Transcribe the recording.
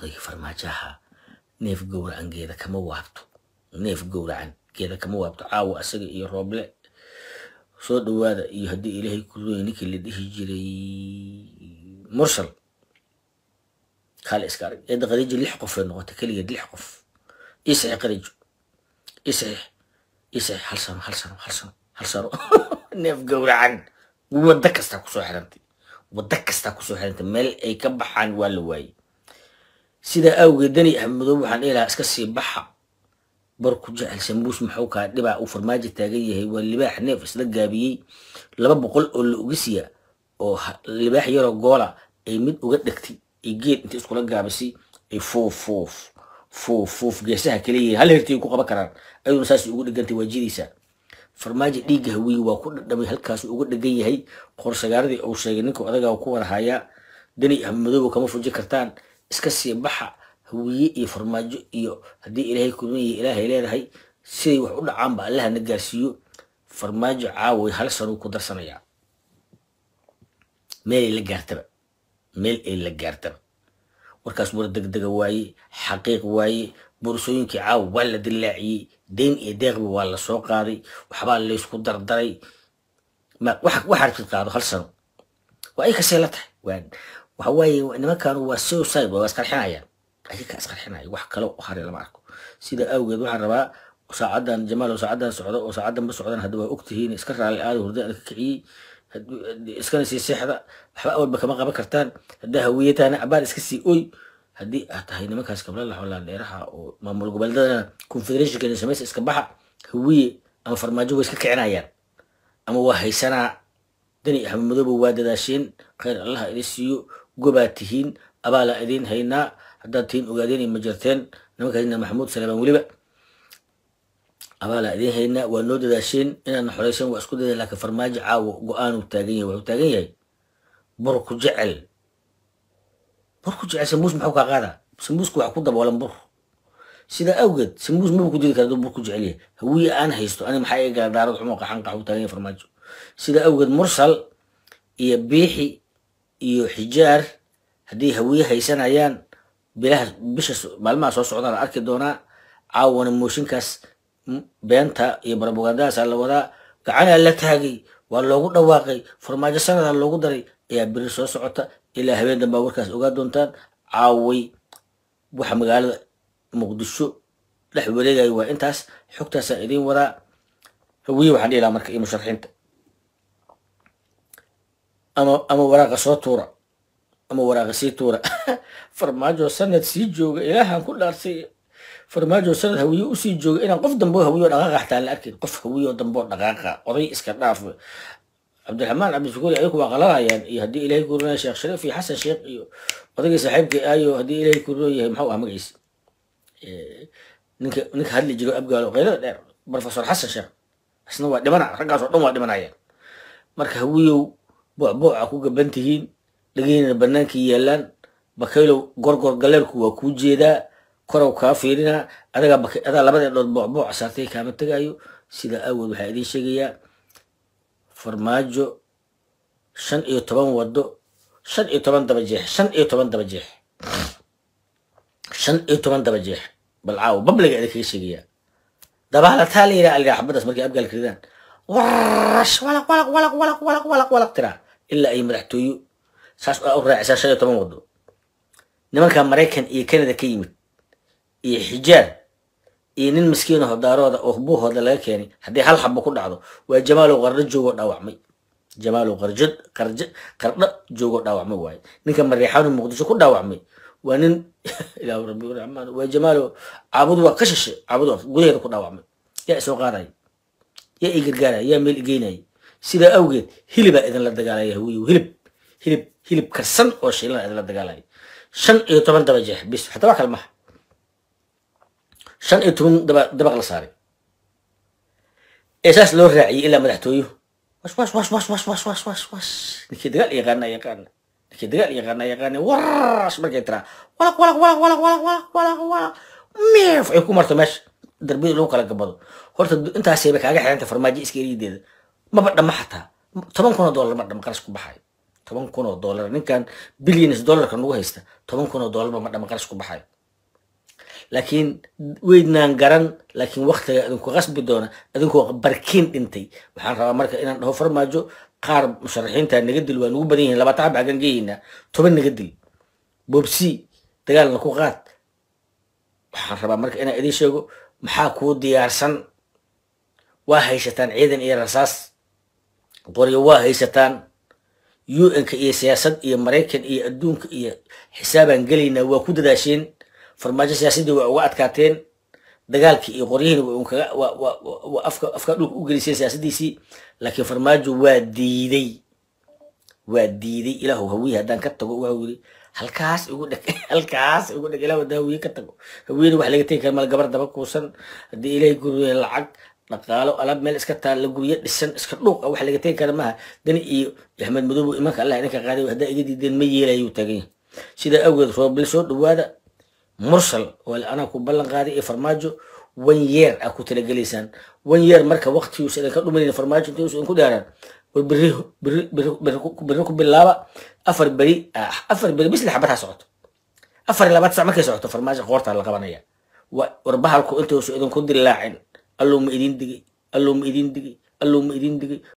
odaygii farmaajaha neef gowracan geeda kama waabto neef gowracan geeda kama waabto caawa asaga iyo rooble soo dhawaada iyo haddii ilaahay ku rooyay ninkii la dhihi jiray mursal kaale iska arag eedda khadiija lix qofay noqotay keligeed lix qof ii saxiix khadiijo ii saxiix ii saxiix hal sano hal sano hal sano hal sano neef gowracan wadda kastaa kusoo xirantay wadda kastaa kusoo xirantay meel ay ka baxaan waa la waayey sidaa awgeed dani ahmadoob waxaan dhihi lahaa iska sii baxa bar ku jecel sambuus maxuu kaa dhibaa uu farmaajo taagan yahay waa libaax neef isla gaabiyey laba boqol oo la ogisiya oo libaax yaroo goola ay mid uga dhegtay ay geed inta iskula gaabisay ay fuuf fuuf fuuf fuuf geesaha kaleeyihiin hal hertiy ku qaban karaan ayaduna saas ugu dhegantay waajidaysaa farmaajo dhiigga hawiye waa ku dhadhamay halkaas uga dhegan yahay qorsagaaradii uu sheegay ninka odagaa ku wada hayaa dani ahmadoobo kama fuji kartaan iska sii baxa hawiye iyo farmaajo iyo haddii ilaahay kulmaya ilaahay leedahay siday wax u dhacaanba allaha na gaarsiiyo farmaajo caaway hal sanuu ku darsanayaa meel ay la gaartaba meel ay la gaartaba warkaas war degdega waaye xaqiiq waaye boorsooyinkii caawa waa la dilaaciyey deyn iyo deeqba waa la soo qaaday waxbaa laysku dardaray waxa rabtid qaado hal sano waa ay kasee la tahay waxa waaye nimankan waa suicide waa isqarxinayaan ayaga isqarxinaya wax kale u haray lama arko sida awgeed waxaan rabaa saacadan jamaal saacadan socdo oo saacadan ba socdan hadda waa ogtihiin iska raali aada hurda ka kiciyey iskana sii seexda waxba awalba kama qaban kartaan haddaa hawiyataana cabaar iska sii oy haddii aad tahay nimankaas kablala xolaan dheeraha oo maamul goboleedadana confederationka samaysa iska baxa hawiye ama farmaajo way iska kicinayaan ama waa haysanaa dani axmed madooba waa dadaasheen khayr allaha idin siiyo gobaa tihiin abaalaa idiin haynaa haddaad tihiin ogaadeen ma jirteen nimankaasna maxamuud salebaan weliba abaalaa idiin haynaa waa noo dadaasheen inaadna xoreyseen waa isku dada laakiin farmaajo caawo go-aanuu taagan yahay wuxuu taagan yahay bur ku jecel bur ku jecel sambuus maxuu kaa qaadaa sambuusku wax ku daboolan bur sidaa awgeed sambuus maba ku jiri kara bur ku jecel yahay hawiye aan haysto ani maxaa iga gala daarad xumo qaxan qaxu taagan yahay farmaajo sidaa awgeed mursal iyo biixi iyo xijaar haddii hawiye haysanayaan bilaha bisha maalmaha soo socdaan arki doonaa caawana mooshinkaas beenta iyo barabogandadaasa la wadaa gacanaa la taagay waa loogu dhawaaqay farmaajo sanadaa loogu daray ayaa beri soo socota ilaa habeen dambaa warkaas ogaa doontaan caaway waxa magaalada muqdisho dhex wareegaya waa intaas xogtaasaan idiin wadaa hawiye waxaan dhihi lahaa marka iyo musharaxiinta ama ama waraaqa soo tuura ama waraaqa sii tuura farmaajo sanad sii jooga ilaahaan ku dhaarsay farmaajo sanad hawiye usii jooga inaan qof dambe hawiye oo dhaqaaqa xataa la arkin qof hawiye oo dambe oo dhaqaaqa oday iska dhaaf cabdiraxmaan cabdishakuuri ayaku waa qalanayaan iyo haddii ilaahay ku runaya sheekh shariif iyo xasan sheekh iyo odaygii saaxiibkii aayo haddii ilaahay ku run yahay maxuu ah magaciisa ninka ninka hadli jiro abgaalo qaylada dheer professor xasan sheekh isna waa dhimana raggaas oo dhan waa dhimanayaan marka hawiyow boocbooca ku gaban tihiin dhageynana bannaankii yaalaan bakaylow gorgor galeerku waa kuu jeedaa korow kaa fiirinaa adagaa baka adaa labada dhood boocbooca saartay kaama tegaayo sidaa aawood waxaa idiin sheegayaa farmaajo shan iyo toban wado shan iyo toban daba jeex shan iyo toban daba jeex shan iyo toban daba jeex bal caawo babliga idin kaga sheegayaa dabaalataa la yidhaha algaa xabadaas markay abgaalka ridaan warash walaq walaq walaq walaq walaq walaq walaq tiraa ilaa ay madaxtooyo saas aa u raacisaa shan iyo toban wado nimanka maraykan iyo canada ka yimid iyo xijaar iyo nin maskiin aho daarooda oo buuhooda laga keenay haddii hal xabo ku dhacdo waa jamaalow qardo joogoo dhaawacmay jamaalow qarjo qarjo qardho joogoo dhaawacmay waaye ninka mariixaanu muqdisho ku dhaawacmay waa nin ilaahu rabbi raxmaan waa jamaalow caabudu waa ka shishe caabudu gudaheeda ku dhaawacmay yaa isoo qaadaya yaa i gargaaraya yaa meel igeynaya sidaa awgeed hilibaa idinla dagaalaya hawiyow hilib hilib hilib karsan oo shiilana idinla dagaalaya shan iyo toban daba jeex bis xataa waa kale maha shan iyo toban daba dabaq la saaray ee saas loo raaciyey ilaa madaxtooyo was was was was was was was was was ninkii dagaal yaqaana yaqaana ninkii dagaal yaqaana yaqaana warash markay tiraa walaq walaq walaq walaq walaq walaq walaq walaq meef ay ku marto meesha darbiyada lagu kala gabado horta intaasayba kaaga xiranta farmaajo iska erideeda maba dhama xataa toban kun oo dollar ma dhama qarash ku baxayo toban kun oo dollar ninkan billions dollarka nagu haysta toban kun oo dollarba ma dhama qarash ku baxayo laakiin weydnaan garan laakiin waktiga idinku qasbi doona idinkoo barkiin dhintay waxaan rabaa marka inaan dhaho farmaajo qaar musharaxiinta naga dil waa nagu badan yihiin labaatan xab xaggan geeyeynaa toban naga dil bobsi dagaalna ku qaad waxaan rabaa marka inaan idiin sheego maxaa kuu diyaarsan waa haysataan ciidan iyo rasaas qoryo waa haysataan un-ka iyo siyaasad iyo maraykan iyo adduunka iyo xisaabaan gelaynaa waa ku dadaasheen farmaajo siyaasaddii waa uga adkaateen dagaalkii iyo qoryihiina waa unkaga waa waa waa afka afka dhulka u geliseen siyaasaddiisii laakiin farmaajo waa diiday waa diiday ilaahu hawiye haddaan ka tago waxuu yidhi halkaas igu dheg halkaas igu dheg ilaahu haddaan hawiye ka tago hawiyena wax laga tegi kara mal gabar daba kuusan haddii ilaahay guriye lacag dhaqaalo alaab meel iska taalla guryo dhisan iska dhuuq ah wax laga tegi kara maaha dani iyo axmed madoobo imanka allah idinka qaaday haddaa iga diideen ma yeelayuu taagan yahay sidaa awgeed roobil soo dhawaada mursal oo anaa ku ballan qaaday iyo farmaajo one year aa ku talagelaysaan one year marka waqtigiisa idinka dhumanayna farmaajo inta usa idinku dheeraan war berri berri berri berri ku- berri ku bilaaba afar beri ah, afar beri bis lix xabad ha socoto afar iyo labaad sac markay socoto farmaajo qoortaa la qabanaya wa- war bahalku intuusu idinku dilaacin alluu ma idin digay alluu ma idin digay alluu ma idin digay